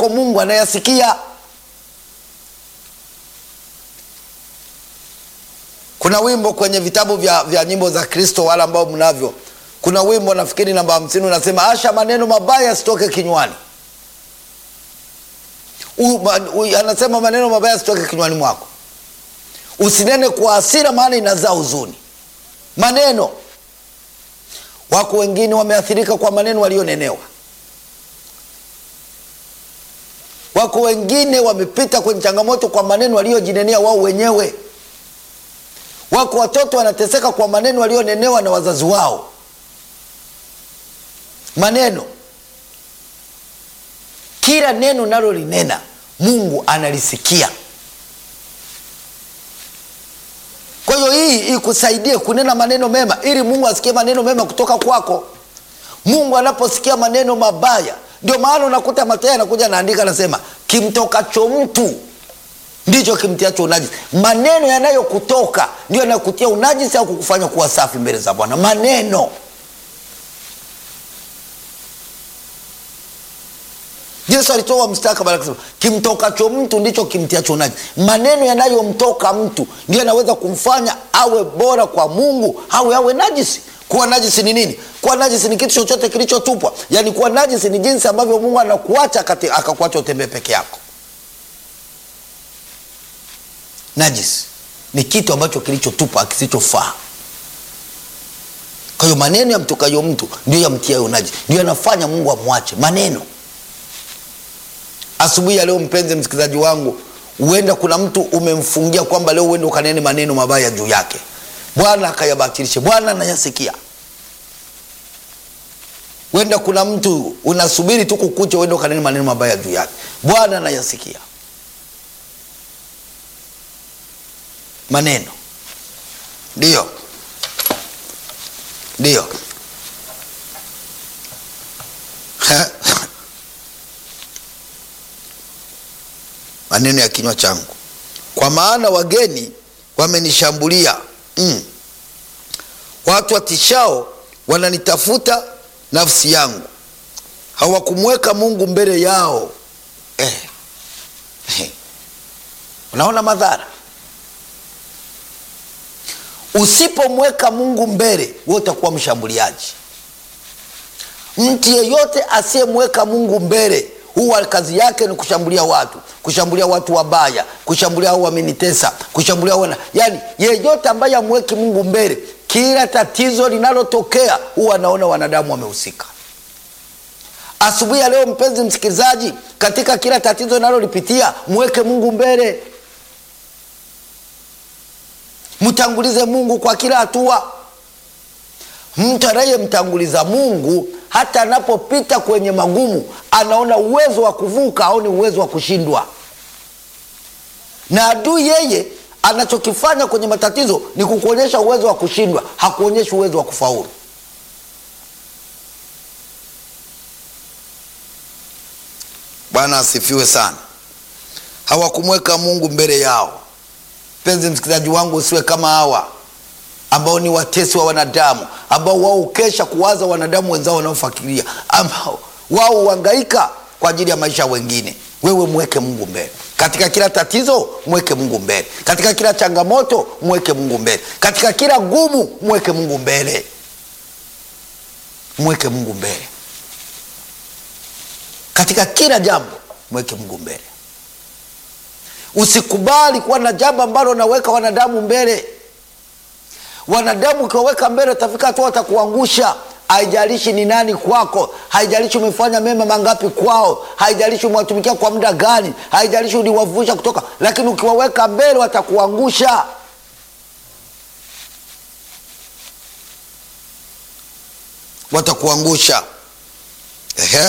yako Mungu anayasikia. Kuna wimbo kwenye vitabu vya, vya nyimbo za Kristo, wale ambao mnavyo, kuna wimbo nafikiri namba hamsini unasema, asha maneno mabaya yasitoke kinywani. U, ma, u, anasema maneno mabaya yasitoke kinywani mwako, usinene kwa hasira, maana inazaa huzuni. Maneno, wako wengine wameathirika kwa maneno walionenewa. Wako wengine wamepita kwenye changamoto kwa maneno waliojinenea wao wenyewe. Wako watoto wanateseka kwa maneno walionenewa na wazazi wao. Maneno, kila neno nalolinena Mungu analisikia. Kwa hiyo hii ikusaidie kunena maneno mema, ili Mungu asikie maneno mema kutoka kwako. Mungu anaposikia maneno mabaya, ndio maana unakuta Mathayo anakuja anaandika, anasema kimtokacho mtu ndicho kimtiacho unajisi. Maneno yanayokutoka ndio yanayokutia unajisi au kukufanya kuwa safi mbele za Bwana. Maneno Yesu alitoa mstakabali akasema, kimtokacho mtu ndicho kimtiacho unajisi. Maneno yanayomtoka mtu ndio yanaweza kumfanya awe bora kwa Mungu au awe najisi. Kuwa najisi ni nini? Kuwa najisi ni kitu chochote kilichotupwa. Yaani kuwa najisi ni jinsi ambavyo Mungu anakuacha akakuacha utembee peke yako. Najisi ni kitu ambacho kilichotupwa kisichofaa. Kwa hiyo maneno yamtokayo mtu ndio yamtiayo najisi, ndio yanafanya Mungu amwache maneno. Asubuhi ya leo, mpenzi msikilizaji wangu, huenda kuna mtu umemfungia kwamba leo uende ukanene maneno mabaya juu yake, Bwana akayabatilishe. Bwana anayasikia. Huenda kuna mtu unasubiri tu kukucha uende ukanene maneno mabaya juu yake, Bwana anayasikia. Maneno ndiyo, ndiyo maneno ya kinywa changu, kwa maana wageni wamenishambulia. Mm. Watu watishao wananitafuta nafsi yangu, hawakumweka Mungu mbele yao. Eh. Eh. Unaona madhara Usipomweka Mungu mbele, wewe utakuwa mshambuliaji. Mtu yeyote asiyemweka Mungu mbele, huwa kazi yake ni kushambulia watu, kushambulia watu wabaya, kushambulia au wamenitesa, kushambulia wana, yani yeyote ambaye amweki Mungu mbele, kila tatizo linalotokea huwa anaona wanadamu wamehusika. Asubuhi ya leo, mpenzi msikilizaji, katika kila tatizo linalolipitia mweke Mungu mbele. Mtangulize Mungu kwa kila hatua. Mtu anayemtanguliza Mungu hata anapopita kwenye magumu, anaona uwezo wa kuvuka, aoni uwezo wa kushindwa. Na adui yeye anachokifanya kwenye matatizo ni kukuonyesha uwezo wa kushindwa, hakuonyeshi uwezo wa kufaulu. Bwana asifiwe sana. Hawakumweka Mungu mbele yao. Mpenzi msikilizaji wangu, usiwe kama hawa ambao ni watesi wa wanadamu, ambao wao ukesha kuwaza wanadamu wenzao wanaofikiria, ambao wao huhangaika kwa ajili ya maisha wengine. Wewe mweke Mungu mbele katika kila tatizo, mweke Mungu mbele katika kila changamoto, mweke Mungu mbele katika kila gumu, mweke Mungu mbele, mweke Mungu mbele katika kila jambo, mweke Mungu mbele. Usikubali kuwa na jambo ambalo unaweka wanadamu mbele. Wanadamu ukiwaweka mbele, utafika hatua watakuangusha. Haijalishi ni nani kwako, haijalishi umefanya mema mangapi kwao, haijalishi umewatumikia kwa muda gani, haijalishi uliwavusha kutoka, lakini ukiwaweka mbele watakuangusha. Watakuangusha. Ehe,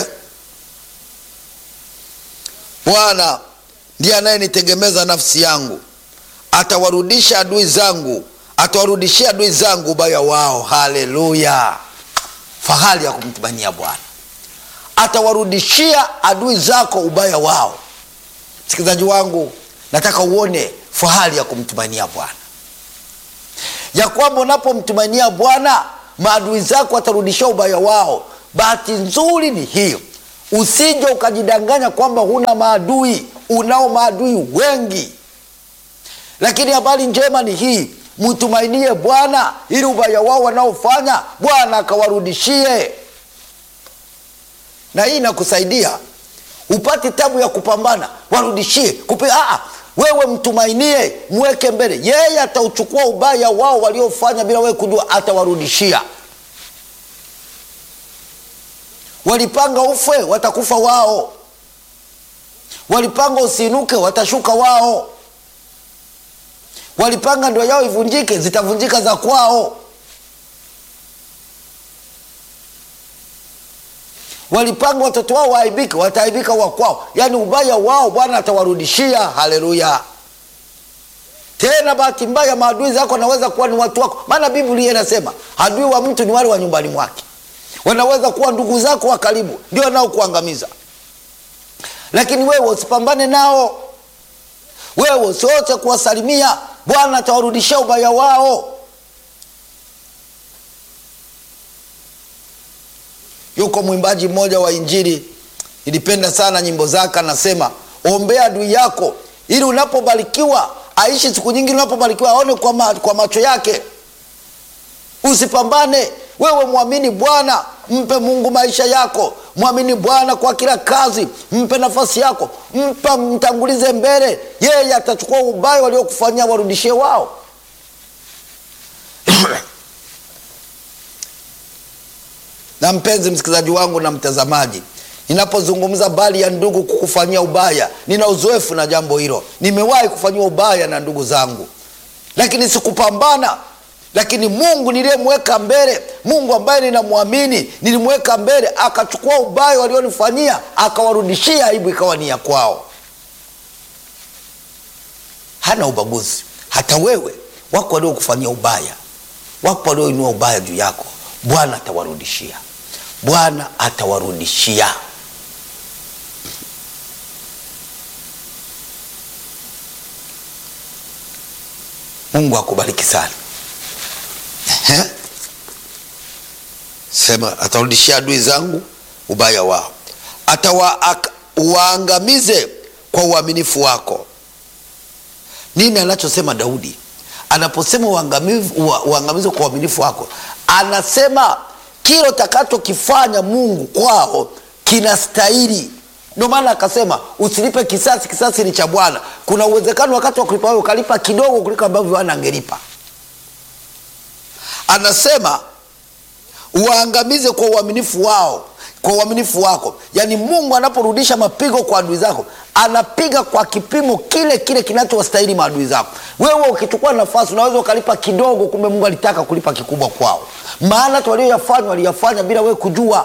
Bwana ndiye anayenitegemeza nafsi yangu, atawarudisha adui zangu, atawarudishia adui zangu ubaya wao. Haleluya! Fahari ya kumtumania Bwana, atawarudishia adui zako ubaya wao. Msikilizaji wangu, nataka uone fahari ya kumtumania Bwana, ya kwamba unapomtumania Bwana maadui zako watarudishia ubaya wao. Bahati nzuri ni hiyo usije ukajidanganya kwamba huna maadui unao maadui wengi lakini habari njema ni hii mtumainie bwana ili ubaya wao wanaofanya bwana akawarudishie na hii inakusaidia upati tabu ya kupambana warudishie kupi Aa, wewe mtumainie mweke mbele yeye atauchukua ubaya wao waliofanya bila wewe kujua atawarudishia walipanga ufe watakufa wao walipanga usiinuke watashuka wao walipanga ndoa yao ivunjike zitavunjika za kwao walipanga watoto wao waaibike wataaibika wa kwao yaani ubaya wao bwana atawarudishia haleluya tena bahati mbaya maadui zako wanaweza kuwa ni watu wako maana biblia inasema adui wa mtu ni wale wa nyumbani mwake wanaweza kuwa ndugu zako wa karibu ndio wanaokuangamiza lakini wewe usipambane nao wewe usiote kuwasalimia bwana atawarudishia ubaya wao yuko mwimbaji mmoja wa injili nilipenda sana nyimbo zake anasema ombea adui yako ili unapobarikiwa aishi siku nyingi unapobarikiwa aone kwa, ma, kwa macho yake usipambane wewe mwamini bwana mpe mungu maisha yako mwamini bwana kwa kila kazi mpe nafasi yako mpa mtangulize mbele yeye atachukua ubaya waliokufanyia warudishie wao na mpenzi msikilizaji wangu na mtazamaji ninapozungumza habari ya ndugu kukufanyia ubaya nina uzoefu na jambo hilo nimewahi kufanyiwa ubaya na ndugu zangu lakini sikupambana lakini mungu niliyemweka mbele mungu ambaye ninamwamini nilimweka mbele akachukua ubaya walionifanyia akawarudishia aibu ikawa ni ya kwao hana ubaguzi hata wewe wako waliokufanyia ubaya wako walioinua ubaya juu yako bwana atawarudishia bwana atawarudishia mungu akubariki sana Ehe. sema atarudishia adui zangu ubaya wao atawaangamize kwa uaminifu wako nini anachosema daudi anaposema uangamizi kwa uaminifu wako anasema kile utakachokifanya mungu kwao kinastahili ndio maana akasema usilipe kisasi kisasi ni cha bwana kuna uwezekano wakati wa kulipa wewe ukalipa kidogo kuliko ambavyo bwana angelipa anasema uwaangamize kwa uaminifu wao kwa uaminifu wako yaani mungu anaporudisha mapigo kwa adui zako anapiga kwa kipimo kile kile kinachowastahili maadui zako wewe ukichukua nafasi unaweza ukalipa kidogo kumbe mungu alitaka kulipa kikubwa kwao maana hata walioyafanya waliyafanya bila wewe kujua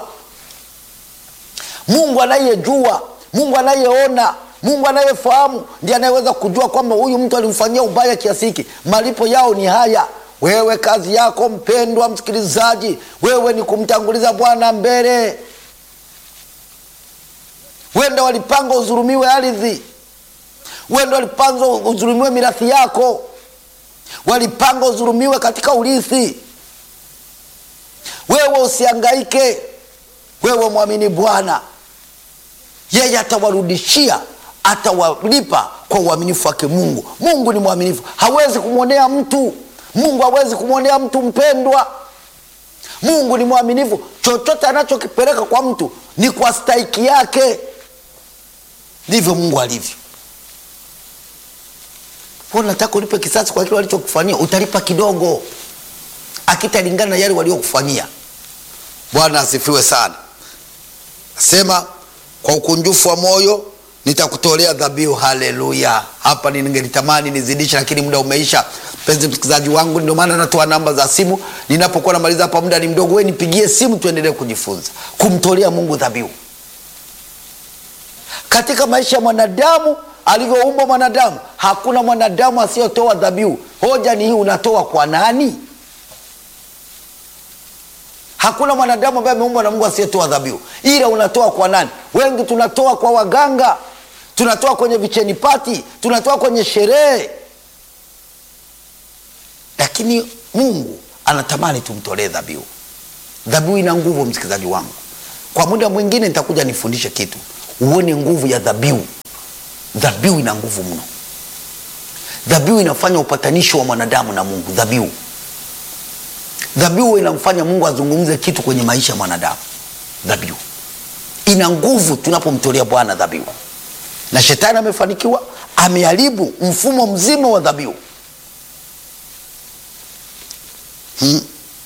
mungu anayejua mungu anayeona mungu anayefahamu ndiye anayeweza kujua kwamba huyu mtu alimfanyia ubaya kiasi hiki malipo yao ni haya wewe kazi yako mpendwa msikilizaji wewe ni kumtanguliza bwana mbele wenda walipanga udhulumiwe ardhi wenda walipanga udhulumiwe mirathi yako walipanga udhulumiwe katika urithi wewe usiangaike wewe mwamini bwana yeye atawarudishia atawalipa kwa uaminifu wake mungu mungu ni mwaminifu hawezi kumwonea mtu mungu hawezi kumwonea mtu mpendwa mungu ni mwaminifu chochote anachokipeleka kwa mtu ni kwa stahiki yake ndivyo mungu alivyo nataka ulipe kisasi kwa kile walichokufanyia utalipa kidogo akitalingana na yale waliokufanyia bwana asifiwe sana nasema kwa ukunjufu wa moyo nitakutolea dhabihu haleluya hapa ningelitamani nizidishe lakini muda umeisha mpenzi msikilizaji wangu ndio maana natoa namba za simu ninapokuwa namaliza hapa muda ni mdogo we nipigie simu tuendelee kujifunza kumtolea mungu dhabihu katika maisha ya mwanadamu alivyoumbwa mwanadamu hakuna mwanadamu asiyotoa dhabihu hoja ni hii unatoa kwa nani hakuna mwanadamu ambaye ameumbwa na mungu asiyetoa dhabihu ila unatoa kwa nani wengi tunatoa kwa waganga tunatoa kwenye vicheni pati tunatoa kwenye sherehe lakini mungu anatamani tumtolee dhabihu dhabihu ina nguvu msikilizaji wangu kwa muda mwingine nitakuja nifundishe kitu uone nguvu ya dhabihu dhabihu ina nguvu mno dhabihu inafanya upatanisho wa mwanadamu na mungu dhabihu dhabihu inamfanya mungu azungumze kitu kwenye maisha ya mwanadamu dhabihu ina nguvu tunapomtolea bwana dhabihu na shetani amefanikiwa ameharibu mfumo mzima wa dhabihu hmm.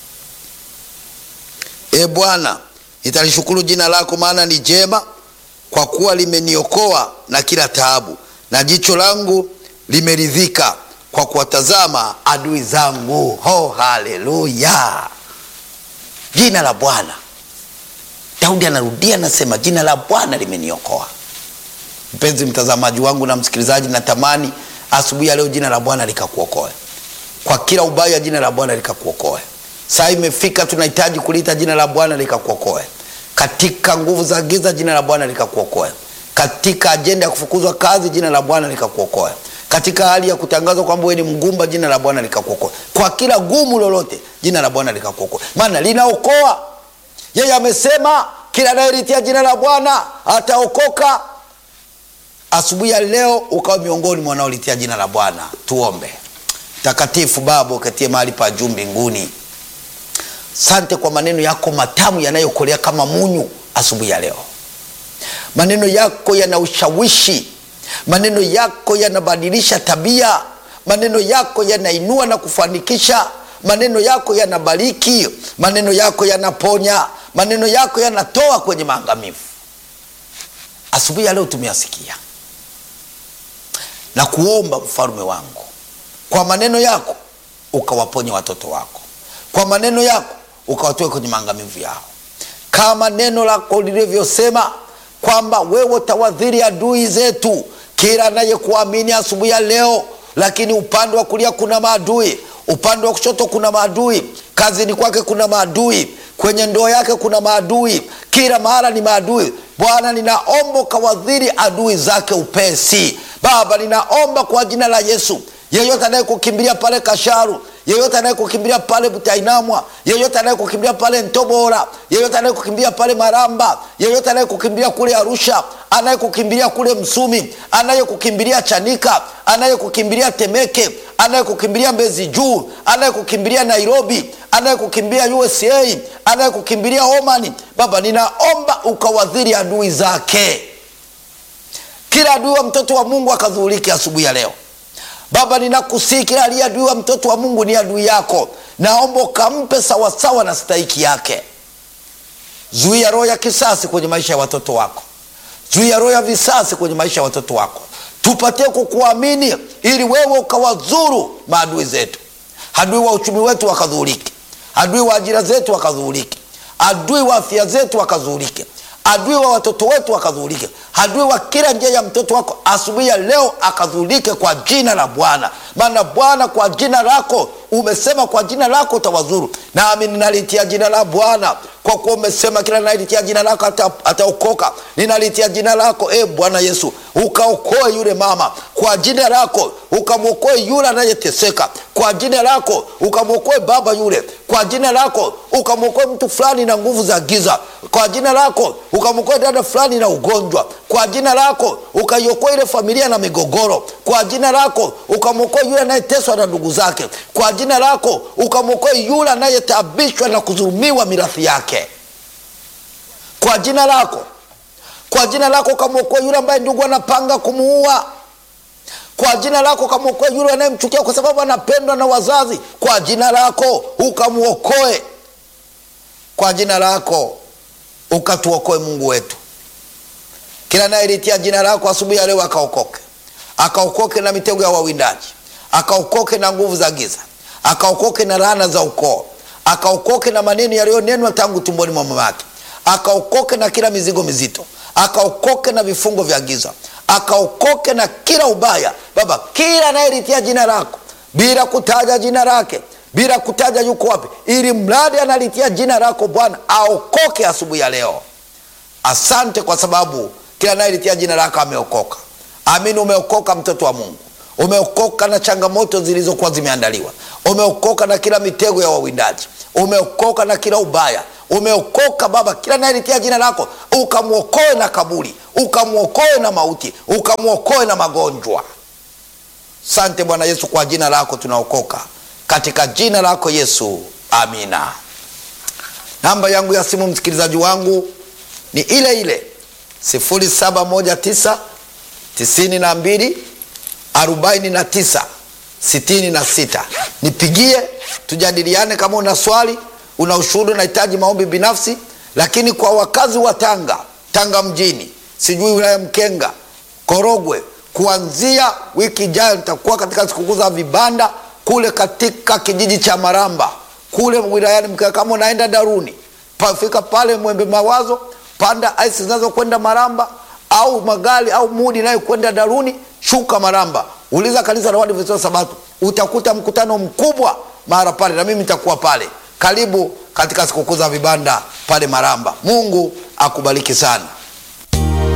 e bwana nitalishukuru jina lako maana ni jema kwa kuwa limeniokoa na kila taabu na jicho langu limeridhika kwa kuwatazama adui zangu ho haleluya jina la bwana daudi anarudia anasema jina la bwana limeniokoa mpenzi mtazamaji wangu na msikilizaji natamani asubuhi ya leo jina la bwana likakuokoe kwa kila ubaya jina la bwana likakuokoe saa imefika tunahitaji kuliita jina la bwana likakuokoe katika nguvu za giza jina la bwana likakuokoe katika ajenda ya kufukuzwa kazi jina la bwana likakuokoe katika hali ya kutangazwa kwamba wewe ni mgumba jina la bwana likakuokoe kwa kila gumu lolote jina la bwana likakuokoe maana linaokoa yeye amesema kila anayelitia jina la bwana ataokoka asubuhi ya leo ukawa miongoni mwa wanaolitia jina la bwana tuombe takatifu baba ukatie mahali pa juu mbinguni sante kwa maneno yako matamu yanayokolea kama munyu asubuhi ya leo maneno yako yana ushawishi maneno yako yanabadilisha tabia maneno yako yanainua na kufanikisha maneno yako yanabariki maneno yako yanaponya maneno yako yanatoa kwenye maangamivu asubuhi ya leo tumeyasikia na kuomba mfalume wangu kwa maneno yako ukawaponya watoto wako kwa maneno yako ukawatoe kwenye maangamivu yao kama neno lako lilivyosema kwamba wewe utawadhiri adui zetu kila anayekuamini asubuhi ya leo lakini upande wa kulia kuna maadui upande wa kushoto kuna maadui kazini kwake kuna maadui kwenye ndoa yake kuna maadui kila mahala ni maadui bwana ninaomba ukawadhiri adui zake upesi baba ninaomba kwa jina la yesu yeyote anayekukimbilia pale kasharu yeyote anayekukimbilia pale butainamwa yeyote anayekukimbilia pale ntobora yeyote anayekukimbilia pale maramba yeyote anayekukimbilia kule arusha anayekukimbilia kule msumi anayekukimbilia chanika anayekukimbilia temeke anayekukimbilia mbezi juu anayekukimbilia nairobi anayekukimbilia usa anayekukimbilia omani baba ninaomba ukawadhiri adui zake kila adui wa mtoto wa mungu akadhuhulike asubuhi ya leo baba ninakusii kila aliye adui wa mtoto wa mungu ni adui yako naomba ukampe sawasawa na stahiki yake zuia roho ya kisasi kwenye maisha ya watoto wako zuia roho ya visasi kwenye maisha ya watoto wako tupatie kukuamini ili wewe ukawazuru maadui zetu adui wa uchumi wetu wakadhuhulike adui wa ajira zetu wakadhuhulike adui wa afya zetu wakadhuhulike adui wa watoto wetu wakadhuhulike adui wa kila njia ya mtoto wako asubuhi ya leo akadhuhulike kwa jina la bwana maana bwana kwa jina lako umesema kwa jina lako utawazuru nami ninalitia jina la bwana kwa kuwa umesema kila nalitia jina lako ataokoka ata ninalitia jina lako e bwana yesu ukaokoe yule mama kwa jina lako ukamwokoe yule anayeteseka kwa jina lako ukamwokoe baba yule kwa jina lako ukamwokoe mtu fulani na nguvu za giza kwa jina lako ukamwokoe dada fulani na ugonjwa kwa jina lako ukaiokoa ile familia na migogoro kwa jina lako ukamwokoa yule anayeteswa na ndugu zake kwa jina lako ukamwokoa yule anayetaabishwa na kudhulumiwa mirathi yake kwa jina lako kwa jina lako ukamwokoa yule ambaye ndugu anapanga kumuua kwa jina lako ukamwokoa yule anayemchukia kwa sababu anapendwa na wazazi kwa jina lako ukamwokoe kwa jina lako ukatuokoe mungu wetu kila anayelitia jina lako asubuhi ya leo akaokoke akaokoke na mitego ya wawindaji akaokoke na nguvu za giza akaokoke na laana za ukoo akaokoke na maneno yaliyonenwa tangu tumboni mwa mama yake akaokoke na kila mizigo mizito akaokoke na vifungo vya giza akaokoke na kila ubaya baba kila anayelitia jina lako bila kutaja jina lake bila kutaja yuko wapi ili mradi analitia jina lako bwana aokoke asubuhi ya leo asante kwa sababu kila anayelitia jina lako ameokoka amini umeokoka mtoto wa mungu umeokoka na changamoto zilizokuwa zimeandaliwa umeokoka na kila mitego ya wawindaji umeokoka na kila ubaya umeokoka Baba, kila nayelitia jina lako ukamwokoe na kaburi, ukamwokoe na mauti, ukamwokoe na magonjwa. Sante Bwana Yesu, kwa jina lako tunaokoka, katika jina lako Yesu, amina. Namba yangu ya simu msikilizaji wangu ni ile ile 0719 92 49 66. Nipigie tujadiliane, kama una swali, una ushuhuda, unahitaji maombi binafsi. Lakini kwa wakazi wa Tanga, Tanga mjini, sijui wilaya Mkenga, Korogwe, kuanzia wiki ijayo nitakuwa katika sikukuu za vibanda kule katika kijiji cha Maramba kule wilayani Mkenga. Kama unaenda Daruni, pafika pale Mwembe Mawazo, panda aisi zinazokwenda Maramba au magari au mudi nayo kwenda Daruni, shuka Maramba, uliza kanisa la Waadventista wa Sabato, utakuta mkutano mkubwa mara pale, na mimi nitakuwa pale. Karibu katika sikukuu za vibanda pale Maramba. Mungu akubariki sana.